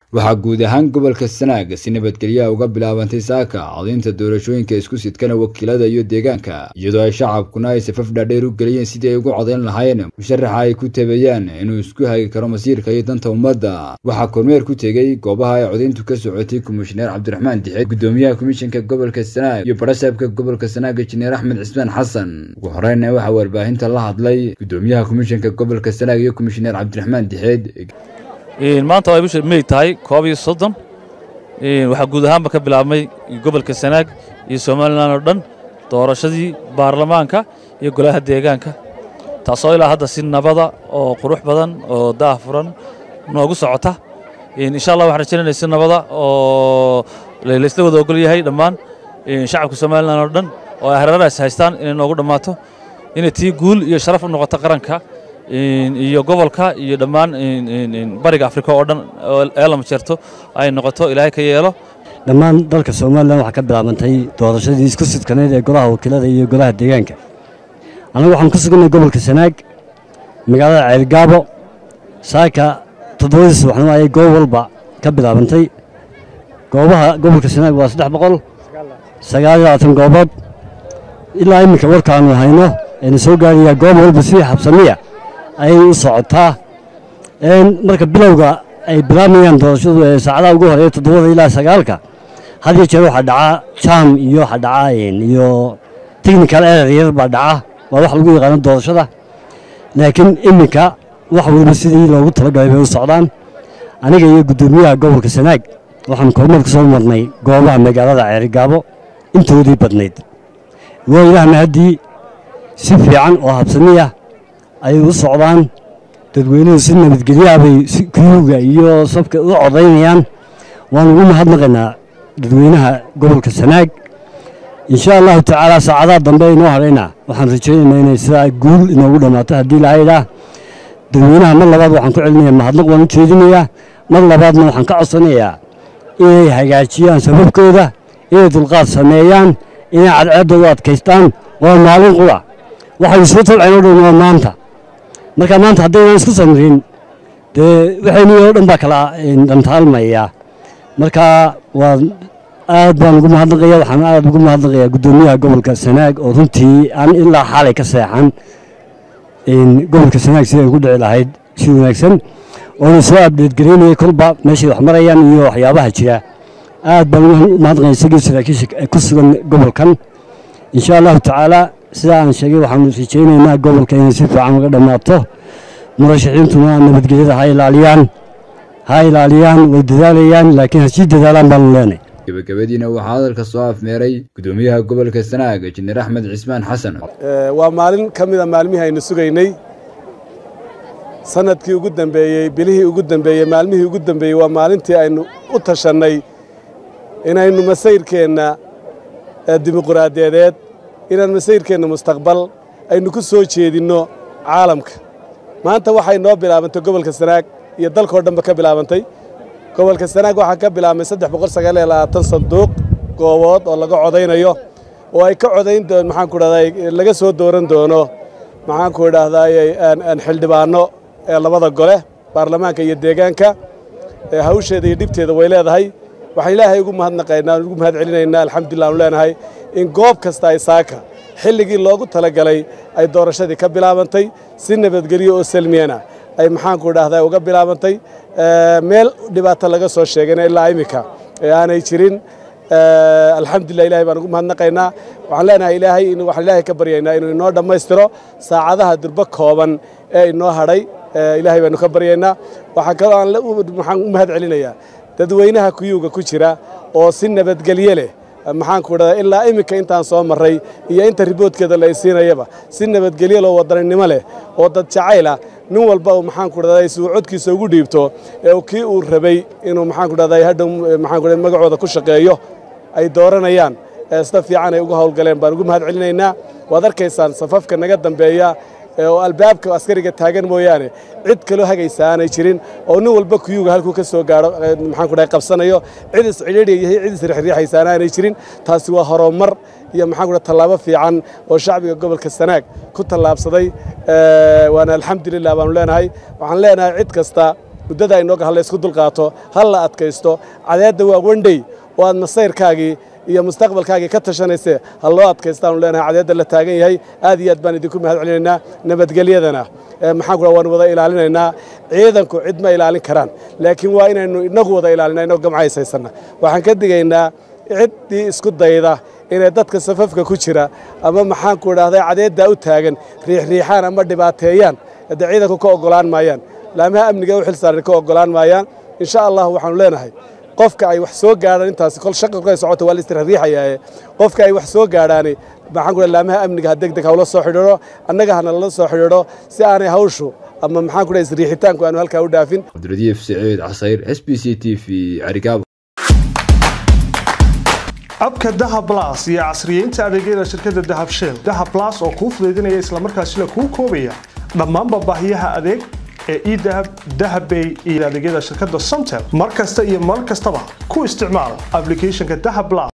waxaa guud ahaan gobolka sanaag si nabadgelyaha uga bilaabantay saaka codaynta doorashooyinka isku sidkana wakiilada iyo deegaanka iyadoo ay shacabkuna ay safaf dhaadheer u geliyeen sidii ay ugu codayn lahaayeen musharaxa ay ku tabeeyaan inuu isku hagi karo masiirka iyo danta ummadda waxaa kormeer ku tegey goobaha ay codayntu ka socotay komishineer cabdiraxmaan dixeed gudoomiyaha komishanka gobolka sanaag iyo barasaabka gobolka sanaag injineer axmed cismaan xasan ugu horeyna waxaa warbaahinta la hadlay gudoomiyaha komishanka gobolka sanaag iyo komishineer cabdiraxmaan dixeed maanta ay bisha mey tahay koob iyo soddon waxaa guud ahaanba ka bilaabmay gobolka sanaag iyo somalilan oo dhan doorashadii baarlamaanka iyo golaha deegaanka taasoo ilaa hadda si nabada oo qurux badan oo daah furan noogu socota insha allah waxaan rajaynayna si nabada oo laysla wada ogol yahay dhammaan shacabka somalilan oo dhan oo ay hareerahaas haystaan inay noogu dhammaato inay tii guul iyo sharaf u noqoto qaranka iyo gobolka iyo dhammaan bariga afrika oo dhan ee lama jeerto ay noqoto ilaahay ka yeelo dhammaan dalka somalilan waxaa ka bilaabantay doorashadii isku sidkaneyd ee golaha wakiilada iyo golaha deegaanka annagu waxaan ku suganay gobolka sanaag magaalada ceelgaabo saaka toddobadii subaxnimo ayay goob walba ka bilaabantay goobaha gobolka sanaag waa saddex boqol sagaal iyo labaatan goobood ilaa iminka warkaanu hayno ayna soo gaarayaa goob walba sidii xabsamiya ayay u socotaa marka bilowga ay bilaabmayaan doorashadu ee saacadaha ugu horeeya toddobada ilaa sagaalka had iyo jeer waxaa dhacaa jam iyo waxaa dhaca iyo technical error yar baa dhaca waa wax lagu yaqaano doorashada laakiin iminka wax waliba sidii loogu talagalay bay u socdaan aniga iyo guddoomiyaha gobolka sanaag waxaan kormeer ku soo marnay goobaha magaalada ceerigaabo intoodii badnayd waa ilaah mahaddii si fiican oo habsamiya ayay u socdaan dadweynuhu si nabadgelyaha bay kuyuuga iyo sabka u codaynayaan waan ugu mahadnaqaynaa dadweynaha gobolka sanaag insha allahu tacaala saacadaha dambe inoo hadhaynaa waxaan rajaynaynaa inay sidaa guul inoogu dhammaato haddii lahaydhaa dadweynaha mar labaad waxaan ku celinayaa mahadnaq waan u jeedinayaa mar labaadna waxaan ka codsanayaa inay hagaajiyaan sababkooda inay dulqaad sameeyaan inay cadceeddooda adkaystaan waa maalin qura waxay isku tabceen oo dhan waa maanta marka maanta haddaynan isku samrin dee waxaynii oo dhan baa kala dhantaalmaya marka waa aad baan ugu mahadnaqaya waxaan aad ugu mahadnaqayaa guddoomiyaha gobolka sanaag oo runtii aan ilaa xalay ka seexan gobolka sanaag siday ugu dhici lahayd si wanaagsan oona soo abdeedgaraynayay kolba meeshay wax marayaan iyo waxyaabaha jira aad baan ugu mahadnaqaya isagii saraakiisha ku sugan gobolkan insha allahu tacaala sidaa aan sheegay waxaanu rajaynaynaa gobolka inay si fiican uga dhammaato murashaxiintuna nabadgelyada ha ilaaliyaan ha ilaaliyaan way dadaalayaan laakiin ha sii dadaalaan baanu leenay gabagabadiina waxaa hadalka soo afmeeray gudoomiyaha gobolka sanaag injineer axmed cismaan xasan waa maalin ka mida maalmihii aynu sugaynay sanadkii ugu dambeeyey bilihii ugu dambeeyey maalmihii ugu dambeeyey waa maalintii aynu u tashannay inaynu masayrkeenna dimuquraadiyadeed inaan masayrkeenna mustaqbal aynu ku soo jeedinno caalamka maanta waxay noo bilaabantay gobolka sanaag iyo dalkao dhanba ka bilaabantay gobolka sanaag waxaa ka bilaabmay saddex boqol sagaal iyo labaatan sanduuq goobood oo laga codaynayo oo ay ka codayn doon maxaan ku dhahday laga soo dooran doono maxaan ku idhaahdaay xildhibaano ee labada gole baarlamaanka iyo deegaanka hawsheeda iyo dhibteeda way leedahay waxaan ilaahay ugu mahadnaqaynaa ugu mahad celinaynaa alxamdulillah aanu leenahay in goob kasta ay saaka xilligii loogu talagalay ay doorashadii ka bilaabantay si nabadgelyo oo salmiyana ay maxaanku idhaahdaa uga bilaabantay meel dhibaato laga soo sheegayna ilaa iminka ee aanay jirin alxamdulillah ilahay baan ugu mahadnaqaynaa waxaan leenahay ilaahay waxaan ilaahay ka baryaynaa inuu inoo dhammaystiro saacadaha durbo kooban ee inoo hadhay ilaahay baanu ka baryaynaa waxaa kaloo aan waxaan u mahad celinayaa dadweynaha kuyuuga ku jira oo si nabadgelye leh maxaanku idhahdaa ilaa iminka intaan soo marray iyo inta riboodkeeda la isiinayaba si nabadgelyo loo wadaninimo leh oo dad jacayl ah nin walba uu maxaanku idhahdaa si uu codkiisa ugu dhiibto ee kii uu rabay inuu maxaanku idhahdaa hadhow maxaanku idhahdaa magacooda ku shaqeeyo ay dooranayaan sida fiican ay uga howlgaleen baan ugu mahad celinaynaa waad arkaysaan safafka naga dambeeya oo albaabka askariga taagan mooyaane cid kaloo hagaysa aanay jirin oo nin walba kuyuga halkuu ka soo gaadho maxaan ku dhahay qabsanayo cid iscidhiidhiya iyo cid isrixriixaysa aanay jirin taasi waa horumar iyo maxaan ku dhahay tallaabo fiican oo shacbiga gobolka sanaag ku tallaabsaday waana alxamdulilah baanu leenahay waxaan leenahay cid kasta muddada aynooga ha laysku dulqaato ha la adkaysto cadeedda waa wendhey oo aad masayrkaagii iyo mustaqbalkaagii ka tashanayse ha loo adkaystaanu leenahay cadeedda la taagan yahay aad iyo aad baan idinku mahad celinaynaa nabadgelyadana maxaan ku waan wada ilaalinaynaa ciidanku cid ma ilaalin karaan laakiin waa inaynu inagu wada ilaalina inagoo gamcays haysanna waxaan ka digaynaa ciddii isku dayda inay dadka safafka ku jira ama maxaanku idhaahday cadeeddaa u taagan riixriixaan ama dhibaateeyaan hadde ciidanku ka oggolaan maayaan laamaha amniga u xil saaran ka oggolaan maayaan insha allah waxaanu leenahay qofka ay wax soo gaadhaan intaasi kol shaqa kay socota waa la istirriixayaaye qofka ay wax soo gaadhaani maxaan ku laamaha amniga ha degdeg hawla soo xidhiidho annaga ha nalala soo xidhiidho si aanay hawshu ama maxaan ku dhahay isriixitaanku aanu halkaa u dhaafin cabdiradiif siciid casayr s b c t v carigaabo abka dahab las iyo casriyeynta adeegyada shirkadda dahab shell dahab las oo kuu fudaydinaya islamarkaasina kuu koobaya dhammaanba baahiyaha adeeg ee edahab dahabbay iyo adeegyada shirkadda somtel mar kasta iyo mar kastaba ku isticmaal ablicathonka dahab las